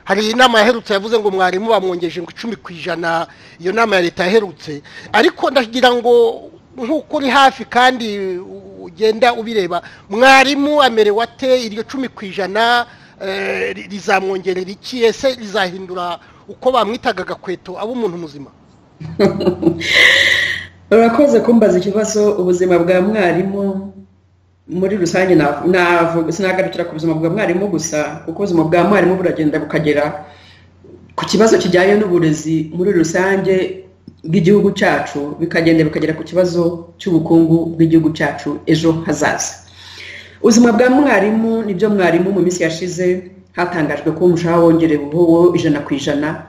hari inama yaherutse yavuze ngo mwarimu bamwongeje ngo icumi ku ijana iyo nama ya leta yaherutse ariko ndagira ngo nk'uko uri hafi kandi ugenda ubireba mwarimu amerewe ate iryo cumi ku ijana eh, ri- rizamwongerera iki ese rizahindura uko bamwitaga agakweto aba umuntu muzima urakoze kumbaza ikibazo ubuzima bwa mwarimu muri rusange na- navuga sinagarukira ku buzima bwa mwarimu gusa kuko ubuzima bwa mwarimu buragenda bukagera ku kibazo kijyanye n'uburezi muri rusange bw'igihugu cyacu bikagenda bikagera ku kibazo cy'ubukungu bw'igihugu cyacu ejo hazaza ubuzima bwa mwarimu nibyo mwarimu mu minsi yashize hatangajwe ko umushahara wongereweho ijana ku ijana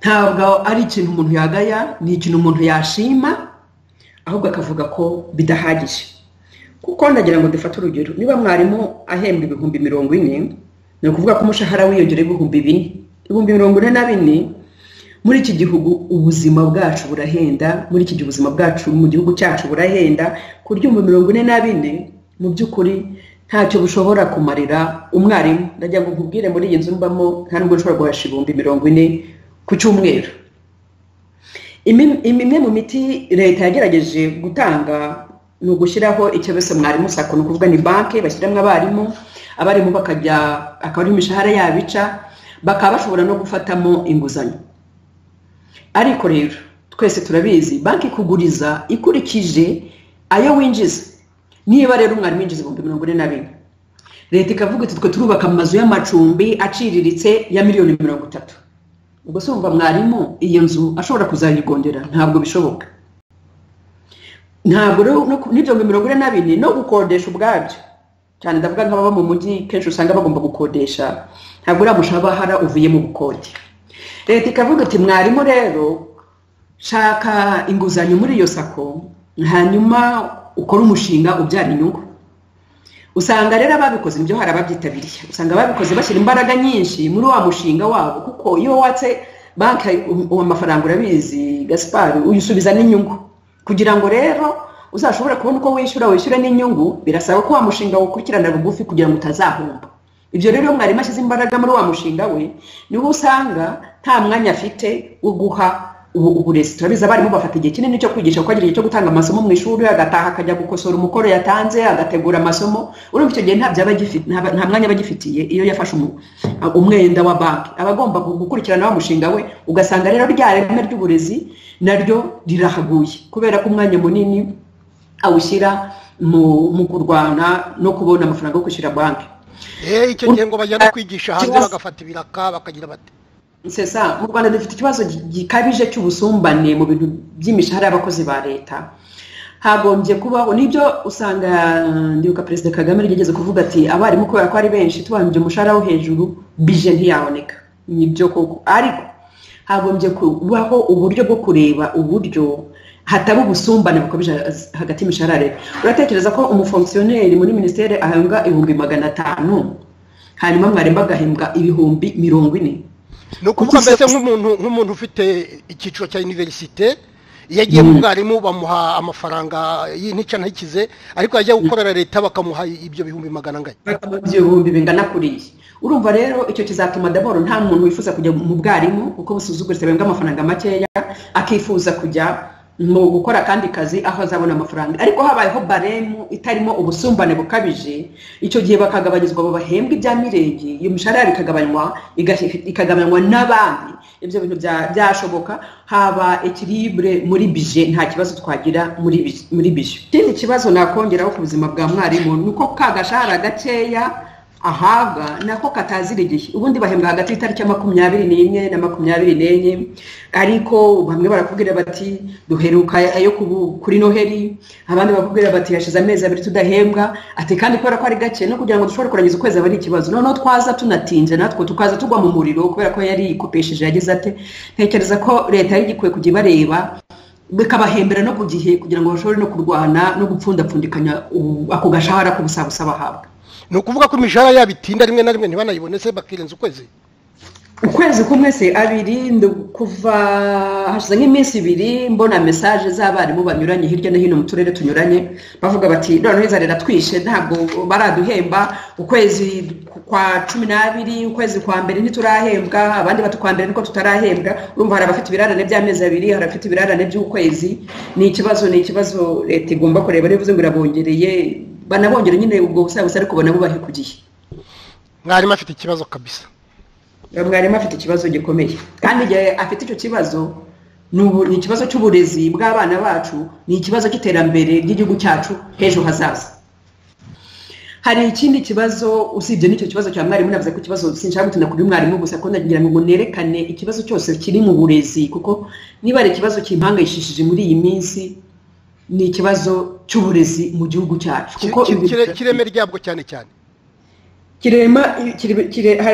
ntabwo ari ikintu umuntu yagaya ni ikintu umuntu yashima ahubwo akavuga ko bidahagije kuko ndagira ngo dufate urugero niba mwarimu ahembwa ibihumbi mirongo ine ni ukuvuga ko umushahara wiyongereho ibihumbi bine ibihumbi mirongo ine na bine muri iki gihugu ubuzima bwacu burahenda muri iki gihe ubuzima bwacu mu gihugu cyacu burahenda ku buryo ibihumbi mirongo ine na bine mu by'ukuri ntacyo bushobora kumarira umwarimu ndagira ngo nkubwire muri iyi nzu mbamo nta nubwo nshobora guhasha ibihumbi mirongo ine ku cyumweru Imi- imwe mu miti leta yagerageje gutanga ni ugushyiraho icyo bise mwarimu sako ni ukuvuga ni banki bashyiramo abarimu abarimu bakajya akaba ari imishahara yabo ica bakaba bashobora no gufatamo inguzanyo ariko rero twese turabizi banki ikuguriza ikurikije ayo winjiza niba rero umwarimu yinjiza ibihumbi mirongo ine na bine leta ikavuga iti twe turubaka amazu y'amacumbi aciriritse ya miliyoni mirongo itatu ubwo se wumva mwarimu iyo nzu ashobora kuzayigondera ntabwo bishoboka ntabwo rero no ku- n'ibyo ngo mirongo ine na bine no gukodesha ubwabyo cyane ndavuga nk'ababa mu mujyi kenshi usanga bagomba gukodesha ntabwo uriya mushahara uvuye mu bukode leta ikavuga iti mwarimu rero shaka inguzanyo muri iyo sako hanyuma ukore umushinga ubyara inyungu usanga rero ababikoze nibyo hari ababyitabiriye usanga ababikoze bashyira imbaraga nyinshi muri wa mushinga wabo kuko iyo watse banki um- uwo mafaranga urabizi gasipari uyisubiza n'inyungu kugira ngo rero uzashobore kubona uko wishyura wishyure n'inyungu birasaba ko wa mushinga wukurikirana bugufi kugira ngo utazahomba ibyo rero iyo mwarimu ashyize imbaraga muri wa mushinga we niwo usanga nta mwanya afite wo guha ubu- uburezi turabizi abarimu bafata igihe kinini cyo kwigisha kuko agira igihe cyo gutanga amasomo mu ishuri agataha akajya gukosora umukoro yatanze agategura amasomo urumva icyo gihe ntabyo aba agifite- nta nta mwanya aba agifitiye iyo yafashe umu- umwenda wa banki aba agomba gu- gukurikirana wa mushinga we ugasanga rero rya reme ry'uburezi naryo rirahaguye kubera ko umwanya munini awushyira mu mu kurwana no kubona amafaranga yo kwishyura banki Eh, icyo gihe ngo bajya no kwigisha hanze Ikibazo- bagafata ibiraka bakagira bati sesa mu rwanda dufite ikibazo gi- gikabije cy'ubusumbane mu bintu by'imishahara y'abakozi ba leta hagombye kubaho nibyo usanga ndibuka perezida kagame yarigeze kuvuga ati abarimu kubera ko ari benshi tubanje umushahara wo hejuru bije ntiyaboneka nibyo koko ariko hagombye kubaho uburyo bwo kureba uburyo hatari ubusumbane bukabije hagati y'imishahara ya leta uratekereza ko umufonksiyoneri muri minisiteri ahembwa ibihumbi magana atanu hanyuma mwarimu agahembwa ibihumbi mirongo ine ni ukuvuga mbese Ukize- nk'umuntu nk'umuntu ufite icyiciro cya univerisite iyo agiye mu mwarimu bamuha amafaranga y'intica ntakize ariko yajya gukorera leta bakamuha ibyo bihumbi magana angahe ibihumbi bingana kuriya urumva rero icyo kizatuma daboro nta muntu wifuza kujya mu bwarimu kuko busuzuguritse bembwa amafaranga makeya akifuza kujya mu gukora akandi kazi aho azabona amafaranga ariko habayeho baremu itarimo ubusumbane bukabije icyo gihe bakagabanyirizwa abo bahembwa ibya mirenge iyo mishahara ikagabanywa igashyika- ikagabanywa n'abandi ibyo bintu bya- byashoboka haba ekiribure muri bije nta kibazo twagira muri bije- muri bije ikindi kibazo nakongeraho ku buzima bwa mwarimu ni uko ka gashahara gakeya ahabwa nako katazira igihe ubundi bahembwa hagati y'itariki ya makumyabiri n'imwe na makumyabiri n'enye ariko bamwe barakubwira bati duheruka ayo ku- kuri noheli abandi bakubwira bati hashize amezi abiri tudahembwa ati kandi kubera ko ari gake no kugira ngo dushobore kurangiza ukwezi aba ari ikibazo noneho twaza tunatinze natwe tukaza tugwa mu muriro kubera ko yari ikopesheje yagize ate ntekereza ko leta yari igikwiye kujya ibareba bikabahembera no ku gihe kugira ngo bashobore no kurwana no gupfundapfundikanya ubu- ako gashahara k'ubusabusa bahabwa ni ukuvuga ko imishahara yabo itinda rimwe na rimwe ntibanayibone se bakirenza ukwezi ukwezi kumwese abiri kuva hashize nk'iminsi ibiri mbona mesaje z'abarimu banyuranye hirya no hino mu turere tunyuranye bavuga bati noneho inzara iratwishe ntabwo baraduhemba ukwezi kwa cumi n'abiri ukwezi kwa mbere ntiturahembwa abandi kwa mbere niko tutarahembwa urumva hari abafite ibirarane by'amezi abiri hari abafite ibirarane by'ukwezi ni ikibazo ni ikibazo leta igomba kureba niba ngo irabongereye banabongere nyine ubwo busabusa ariko banabubahe ku gihe mwarimu afite ikibazo kabisa mwarimu afite ikibazo gikomeye kandi igihe afite icyo kibazo ni ikibazo cy'uburezi bw'abana bacu ni ikibazo cy'iterambere ry'igihugu cyacu h'ejo hazaza hari ikindi kibazo usibye n'icyo kibazo cya mwarimu navuze ko ikibazo sinshaka gutinda kuri mwarimu gusa ko ndagira ngo nerekane ikibazo cyose kiri mu burezi kuko niba ari ikibazo kimpangayishishije muri iyi minsi ni ikibazo cy'uburezi mu gihugu cyacu kuko kireme ryabwo cyane cyane kirema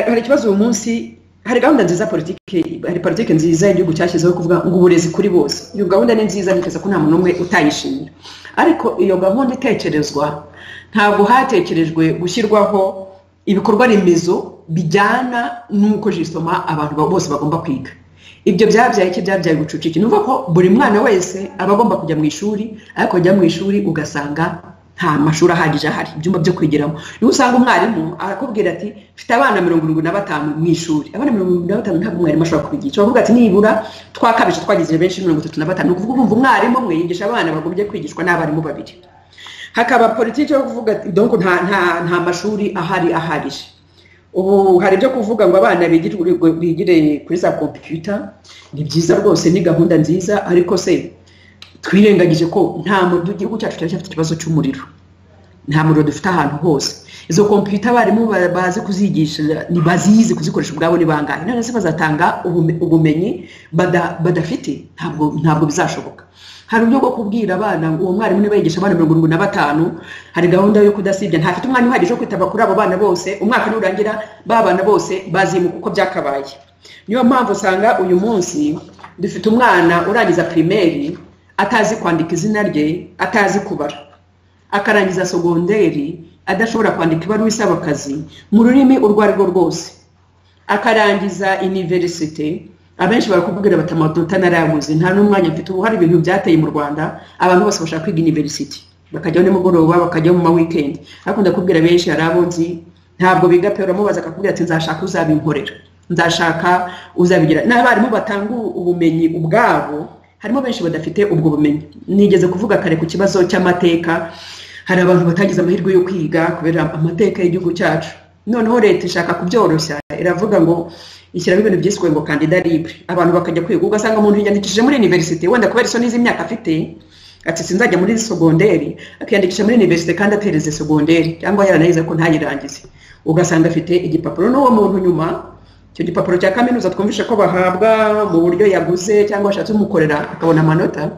hari ikibazo uyu munsi hari gahunda nziza politiki hari politiki nziza igihugu cyashyizeho kuvuga ngo uburezi kuri bose iyo gahunda ni nziza niteze ko nta muntu n'umwe utayishimira ariko iyo gahunda itekerezwa ntabwo hatekerejwe gushyirwaho ibikorwa remezo bijyana n'uko jisoma abantu bose bagomba kwiga ibyo byabyaye iki byabyaye ubucucike ni ko buri mwana wese aba agomba kujya mu ishuri ariko kujya mu ishuri ugasanga nta mashuri ahagije ahari ibyumba byo kwigiramo niba usanga umwarimu arakubwira ati mfite abana mirongo irindwi na batanu mu ishuri abana mirongo irindwi na batanu ntabwo umwarimu ashobora kubigisha bavuga ati nibura twakabije twageze benshi mirongo itatu na batanu ni ukuvuga umva umwarimu umwe yigisha abana bagombye kwigishwa n'abarimu babiri hakaba politiki yo kuvuga ati donko nta nta nta mashuri ahari ahagije ubu hari ibyo kuvuga ngo abana bigire kuri za kompiyuta ni byiza rwose ni gahunda nziza ariko se twirengagije ko nta muriro igihugu cyacu cyari cyafite ikibazo cy'umuriro nta muriro dufite ahantu hose izo kompiyuta abarimu bazi kuzigisha bazizi kuzikoresha ubwabo ni bangahe none se bazatanga ubumenyi badafite ntabwo bizashoboka hari uburyo bwo kubwira abana uwo mwarimu niba yigisha abana mirongo irindwi na batanu hari gahunda yo kudasibya ntafite umwanya uhagije wo kwitaba kuri abo bana bose umwaka nurangira ba bana bose bazimuka uko byakabaye niyo mpamvu usanga uyu munsi dufite umwana urangiza pirimeri atazi kwandika izina rye atazi kubara akarangiza sogonderi adashobora kwandika ibaruwa isaba akazi mu rurimi urwo ari rwo rwose akarangiza iniverisite abenshi barakubwira bati amadota narayaguze nta n'umwanya mfite ubu hari ibintu byateye mu rwanda abantu bose bashaka kwiga iniverisite bakajyaho nimugoroba bakajyaho mu ma wikendi ariko ndakubwira benshi hari abo nzi ntabwo biga pe uramubaza akakubwira ati nzashaka uzabinkorera nzashaka uzabigira n'abarimu batanga ubumenyi ubwabo harimo benshi badafite ubwo bumenyi nigeze kuvuga kare ku kibazo cy'amateka hari abantu batagize amahirwe yo kwiga kubera amateka y'igihugu cyacu noneho leta ishaka kubyoroshya iravuga ngo ishyiraho ibintu byiswe ngo kandida libre abantu bakajya kwiga ugasanga umuntu yiyandikishije muri iniverisite wenda kubera isoni z'imyaka afite ati sinzajya muri sogonderi akiyandikisha muri iniverisite kandi atereze sogonderi cyangwa yaranayize ko ntayirangize ugasanga afite igipapuro n'uwo muntu nyuma icyo gipapuro cya kaminuza twumvishe ko bahabwa mu buryo yaguze cyangwa ashatse umukorera akabona amanota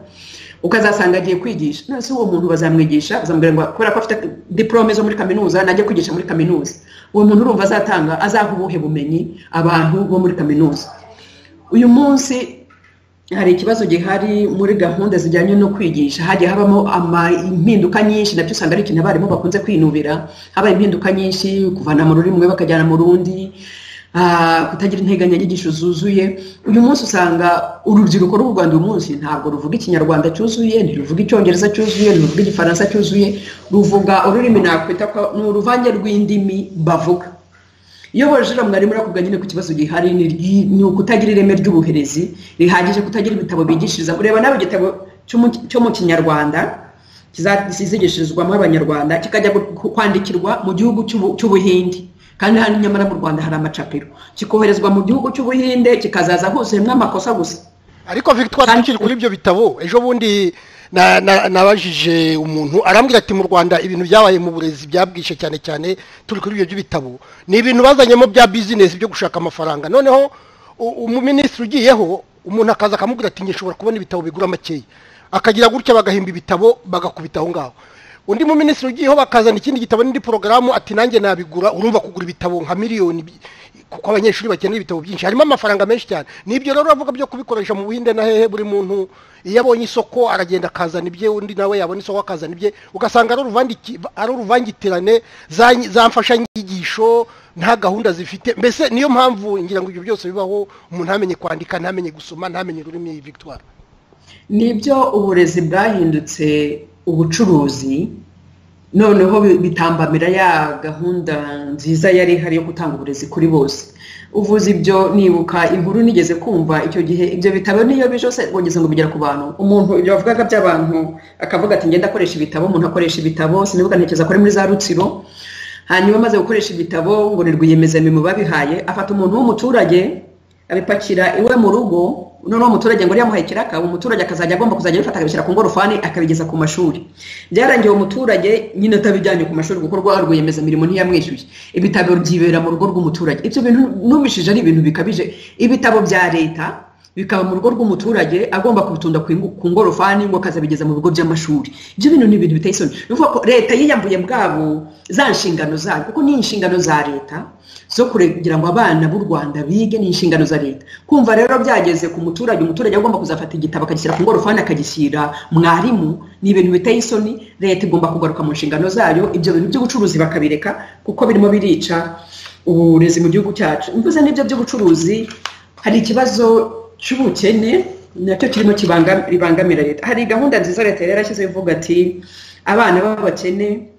ukazasanga agiye kwigisha none uwo muntu bazamwigisha bazamubwira ngo kubera ko afite diporome zo muri kaminuza najya kwigisha muri kaminuza uwo muntu urumva azatanga azaha ubuhe bumenyi abantu bo muri kaminuza uyu munsi hari ikibazo gihari muri gahunda zijyanye no kwigisha hagiye habamo impinduka nyinshi nabyo usanga ari ikintu abarimu bakunze kwinubira habaye impinduka nyinshi kuvana mu rurimi rumwe bakajyana mu rundi kutagira integanyanyigisho zuzuye uyu munsi usanga urubyiruko rw'u rwanda uyu munsi ntabwo ruvuga ikinyarwanda cyuzuye ntiruvuga icyongereza cyuzuye ntiruvuga igifaransa cyuzuye ruvuga ururimi nakwita ko ni uruvange rw'indimi bavuga iyo bajura mwarimu urakuvuga nyine ku kibazo gihari ni ukutagira ireme ry'ubuherezi rihagije kutagira ibitabo bigishiriza ureba nawe igitabo cyo mu kinyarwanda kizigishirizwamo abanyarwanda kikajya kwandikirwa mu gihugu cy'ubuhindi kandi hano nyamara mu rwanda hari amacapiro kikoherezwa mu gihugu cy'ubuhinde kikazaza huzuyemo amakosa gusa ariko victoire tukiri kuri ibyo bitabo ejo bundi nabajije umuntu arambwira ati mu rwanda ibintu byabaye mu burezi byabwishe cyane cyane turi kuri ibyo by'ibitabo ni ibintu bazanyemo bya bizinesi byo gushaka amafaranga noneho umuminisitiri ugiyeho umuntu akaza akamubwira ati nshobora kubona ibitabo bigura makeya akagira gutya bagahimba ibitabo bagakubita aho ngaho undi mu minisitiri ugiyeho bakazana ikindi gitabo n'indi porogaramu ati nanjye nabigura urumva kugura ibitabo nka miliyoni kuko abanyeshuri bakenera ibitabo byinshi harimo amafaranga menshi cyane nibyo rero uravuga byo kubikoresha mu buhinde na hehe buri muntu iyo abonye isoko aragenda akazana ibye undi nawe yabona isoko akazana ibye ugasanga ari uruvangitirane za mfashanyigisho nta gahunda zifite mbese niyo mpamvu ngira ngo ibyo byose bibaho umuntu ntamenye kwandika ntamenye gusoma ntamenye ururimi victoire nibyo uburezi bwahindutse ubucuruzi noneho bitambamira ya gahunda nziza yari ihari yo gutanga uburezi kuri bose uvuze ibyo nibuka inkuru nigeze kumva icyo gihe ibyo bitabo niyo bije se wongeze ngo bigera ku bantu umuntu ibyo bavugaga by'abantu akavuga ati ngenda akoresha ibitabo umuntu akoresha ibitabo sinibuka ntekereza akore muri za rutsiro hanyuma amaze gukoresha ibitabo ngo ni rwiyemezamirimo babihaye afata umuntu w'umuturage abipakira iwe mu rugo noneho umuturage ngo yamuhaye ikiraka umuturage akazajya agomba kuzajya abifata akabishyira ku ngorofani akabigeza ku mashuri byarangiye umuturage nyine atabijyanye ku mashuri kuko rwa rwiyemezamirimo ntiyamwishyuye ibitabo byibera mu rugo rw'umuturage ibyo bintu numishije ari ibintu bikabije ibitabo bya leta bikaba mu rugo rw'umuturage agomba kubitunda ku ngorofani ngo akazabigeza mu bigo by'amashuri ibyo bintu ni ibintu biteye isoni ni ukuvuga ko leta yiyambuye bwabo za nshingano zayo kuko ni inshingano za leta zo kugira ngo abana b'u rwanda bige ni inshingano za leta kumva rero byageze ku muturage umuturage agomba kuzafata igitabo akagishyira ku ngorofani akagishyira mwarimu ni ibintu biteye isoni leta igomba kugaruka mu nshingano zayo ibyo bintu by'ubucuruzi bakabireka kuko birimo birica uburezi mu gihugu cyacu mvuze n'ibyo by'ubucuruzi hari ikibazo cy'ubukene nacyo kirimo ribangamira leta hari gahunda nziza leta yari yarashyizeho ivuga ati abana b'abakene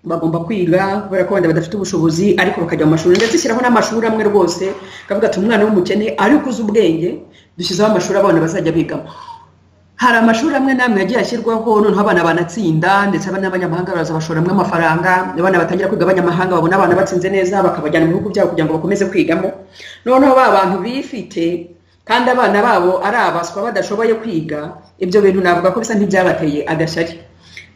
bagomba kwiga kubera ko wenda badafite ubushobozi ariko bakajya mu mashuri ndetse ishyiraho n'amashuri amwe rwose akavuga ati umwana w'umukene ariko uzi ubwenge dushyizeho amashuri abana bazajya bigamo hari amashuri amwe n'amwe yagiye ashyirwaho noneho abana banatsinda ndetse n'abanyamahanga baraza bashoramo amafaranga abana batangira kwiga abanyamahanga babona abana batsinze neza bakabajyana mu bihugu byabo kugira ngo bakomeze kwigamo noneho ba bantu bifite kandi abana babo ari abaswa badashoboye kwiga ibyo bintu navuga ko bisa nk'ibyabateye agashyari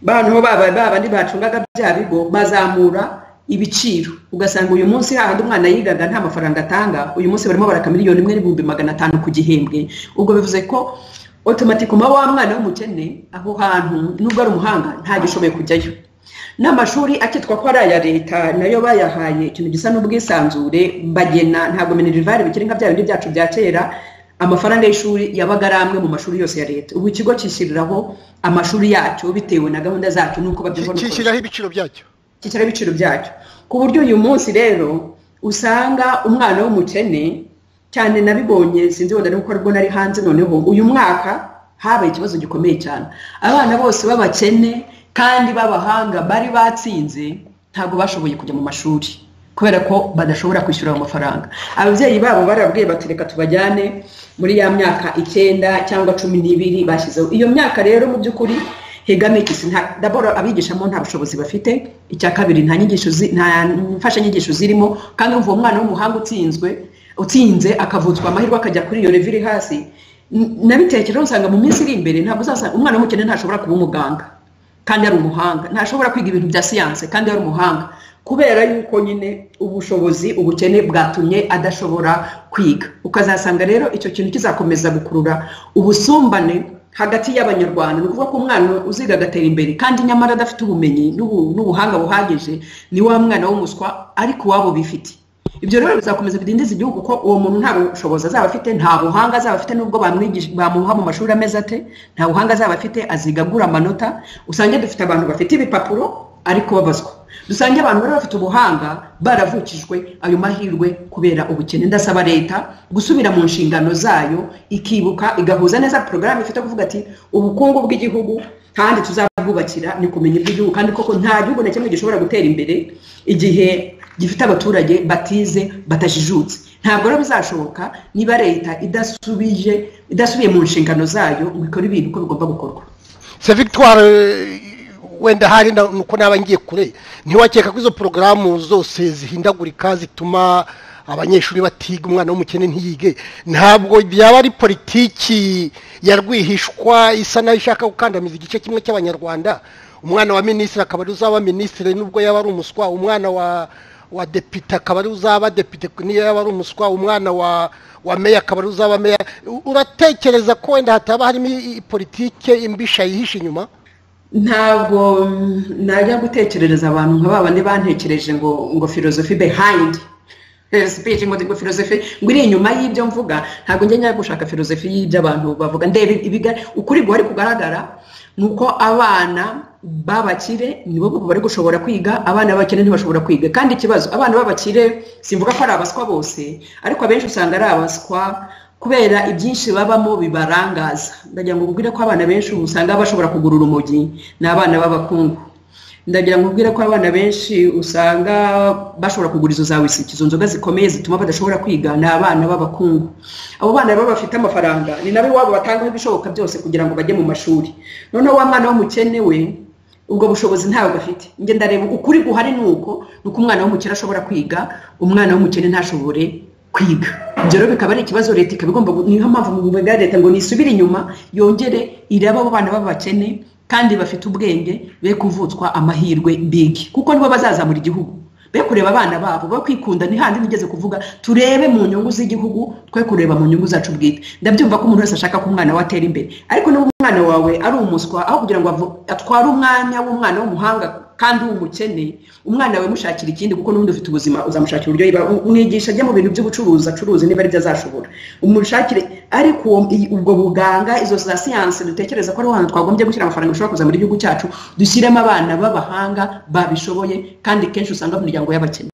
bantu baba babandi bacungaga bya bigo bazamura ibiciro ugasanga uyu munsi hahandi umwana yigaga nta mafaranga atanga uyu munsi barimo baraka miliyoni imwe n'ibihumbi magana atanu ku gihembwe ubwo bivuze ko otomatikoma wa mwana w'umukene aho hantu nubwo ari umuhanga ntagishoboye kujyayo n'amashuri akitwa ko ari aya leta nayo bayahaye ikintu gisa n'ubwisanzure bagena ntabwo minerivare bikiri nka bya bindi byacu bya kera amafaranga y'ishuri yabaga ari amwe mu mashuri yose ya leta ubu ikigo cyishyiriraho amashuri yacyo bitewe na gahunda zacyo n'uko babyibona cyishyiraho ibiciro byacyo cyishyiraho ibiciro byacyo ku buryo uyu munsi rero usanga umwana w'umukene cyane nabibonye sinzi wenda nuko aribwo nari hanze noneho uyu mwaka habaye ikibazo gikomeye cyane abana bose b'abakene kandi b'abahanga bari batsinze ntabwo bashoboye kujya mu mashuri kubera ko badashobora kwishyura ayo mafaranga ababyeyi babo barabwiye bati reka tubajyane muri ya myaka icyenda cyangwa cumi n'ibiri bashyizeho iyo myaka rero mu by'ukuri hegamekisi daboro abigishamo nta bushobozi bafite icya kabiri nta nyigisho nta mfashanyigisho zirimo kandi uwo mwana w'umuhanga utsinzwe utsinze akavutswa amahirwe akajya kuri iyo leve iri hasi nabitekereho usanga mu minsi iri imbere ntabwo uzasanga umwana w'umukene ntashobora kuba umuganga kandi ari umuhanga ntashobora kwiga ibintu bya siyanse kandi ari umuhanga kubera yuko nyine ubushobozi ubukene bwatumye adashobora kwiga ukazasanga rero icyo kintu kizakomeza gukurura ubusumbane hagati y'abanyarwanda ni ukuvuga ko umwana uziga agatera imbere kandi nyamara adafite ubumenyi n'ubuhanga buhagije ni wa mwana w'umuswa ariko uwabo bifite ibyo rero bizakomeza bidindiza igihugu ko uwo muntu nta bushobozi azaba afite nta buhanga azaba afite n'ubwo bamuha mu mashuri ameze ate nta buhanga azaba afite aziga agura amanota usange dufite abantu bafite ibipapuro ariko babazwa dusange abantu bari bafite ubuhanga baravukijwe ayo mahirwe kubera ubukene ndasaba leta gusubira mu nshingano zayo ikibuka igahuza neza porogaramu ifite kuvuga ati ubukungu bw'igihugu kandi tuzabwubakira ni kumenya iby'igihugu kandi koko nta gihugu na kimwe gishobora gutera imbere igihe gifite abaturage batize batajijutse ntabwo rero bizashoboka niba leta idasubije idasubiye mu nshingano zayo ngo ikore ibintu uko bigomba gukorwa se victoire wenda hari nuko naba ngiye kure ntiwakeka ko izo porogaramu zose zihindagurika zituma abanyeshuri batiga umwana w'umukene ntiyige ntabwo byaba ari politiki ya rwihishwa isa nayo ishaka gukandamiza igice kimwe cy'abanyarwanda umwana wa minisitiri akaba ari uzaba minisitiri nubwo yaba ari umuswa umwana wa wa depite akaba ari uzaba depite niyo yaba ari umuswa umwana wa wa meya akaba ari uzaba meya uratekereza ko wenda hataba harimo politike imbisha yihishe inyuma ntabwo najya gutekerereza abantu nka ba bandi bantekereje ngo ngo filozofi behayindi speech ngo ngo filozofi ngo iri inyuma y'ibyo mvuga ntabwo njya gushaka filozofi y'ibyo abantu bavuga ndebe ukuri guhari kugaragara ni uko abana b'abakire nibo bari gushobora kwiga abana b'abakire ntibashobora kwiga kandi ikibazo abana b'abakire simvuga ko ari abaswa bose ariko abenshi usanga ari abaswa kubera ibyinshi babamo bibarangaza ndagira ngo mbwire ko abana benshi ubu usanga bashobora kugura urumogi ni abana b'abakungu ndagira ngo mbwire ko abana benshi usanga bashobora kugura izo za wisiki izo nzoga zikomeye zituma badashobora kwiga ni abana b'abakungu abo bana baba bafite amafaranga ni nabo iwabo batangaho ibishoboka byose kugira ngo bajye mu mashuri noneho wa mwana w'umukene we ubwo bushobozi ntabwo afite njye ndareba ukuri guhari ni uko ni uko umwana w'umukene ashobora kwiga umwana w'umukene ntashobore kwiga ibyo rero bikaba ari ikibazo leta ikaba igomba niyo mpamvu mu bigo bya leta ngo nisubire inyuma yongere irebe abo bana b'abakene kandi bafite ubwenge be kuvutswa amahirwe bigi kuko nibo bazazamura igihugu be kureba abana babo be kwikunda ni handi nigeze kuvuga turebe mu nyungu z'igihugu twe kureba mu nyungu zacu bwite ndabyumva ko umuntu wese ashaka ko umwana we atera imbere ariko niba umwana wawe ari umuswa aho kugira ngo atware umwanya w'umwana w'umuhanga kandi w'umukene umwana we mushakira ikindi kuko n'ubundi ufite ubuzima uzamushakira uburyo yiba umwigisha ajya mu bintu by'ubucuruzi acuruza niba aribyo azashobora umushakire ariko ubwo buganga izo za siyansi dutekereza ko ari ahantu twagombye gushyira amafaranga ashobora kuza muri gihugu cyacu dushyiremo abana b'abahanga babishoboye kandi kenshi usanga mu miryango y'abakene